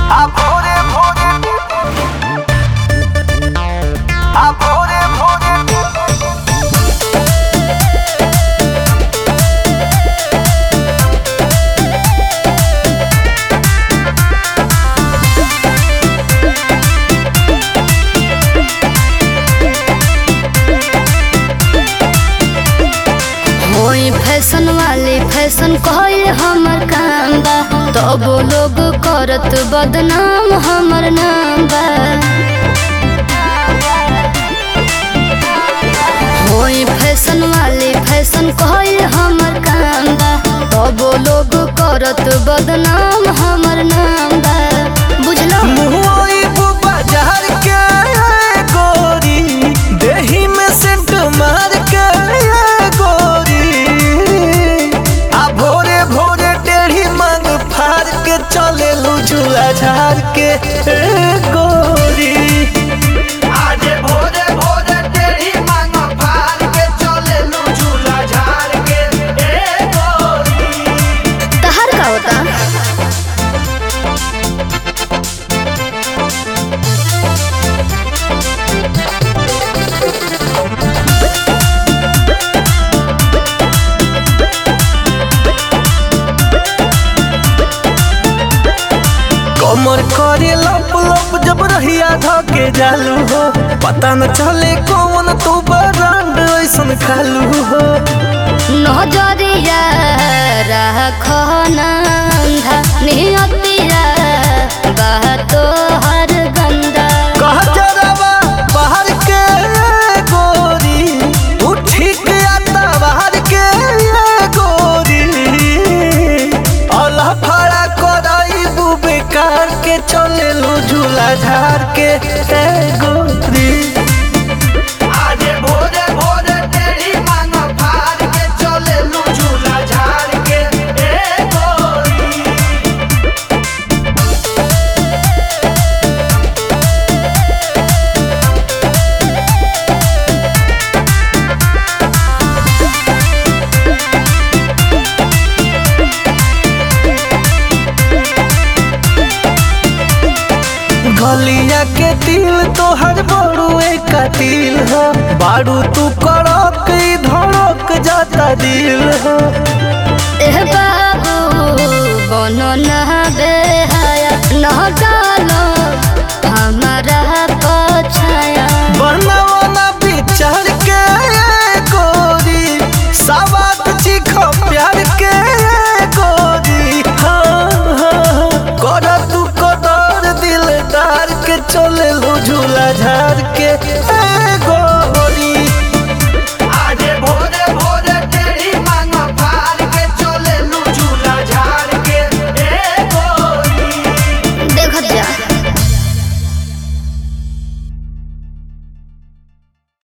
आ भोरे भोरे आ भोरे भोरे होई फैशन वाली फैशन कहल हमर काम बा तब लोग करत बदनाम हमर नाम बा होई फैशन वाली फैशन कहल हमर काम बा तब लोग करत बदनाम हमर नाम बा बुझलो मुहई बाजार के गोरी देही में सेंट मार के गोरी आ भोरे भोरे टेढ़ी मांग फाड़ के चले लू झूला झाड़ के ए गोरी आजे भोरे भोरे टेढ़ी मांग फाड़ के चले लू झूला झाड़ के ए गोरी तहर का होता कमर करे लप लप जब रहिया धके जालू हो पता न चले कौन तू बरांड ऐसन खालू हो नजरिया राखो नंधा नियतिया बातो हर गंदा कह जरावा बाहर के गोरी तू ठीक आता बाहर के गोरी अल्लाह फड़ा कराई बेकार के चले लो झूला झाड़ के ए गोरी आजे भोरे भोरे तेरी मांग फाड़ के चले लू झूला झाड़ के ए गोरी गलिया के दिल तोहर बड़ुए का दिल हो बारू तू कड़क ई धड़क जाता दिल हो एह बाबू बनो न बेहाया न डालो हमारा पछाया बनवना विचार के गोरी सवात चिख प्यार के गोरी हाँ हाँ कर तू कदर दिलदार के चले लो झूला झाड़ के ए गोरी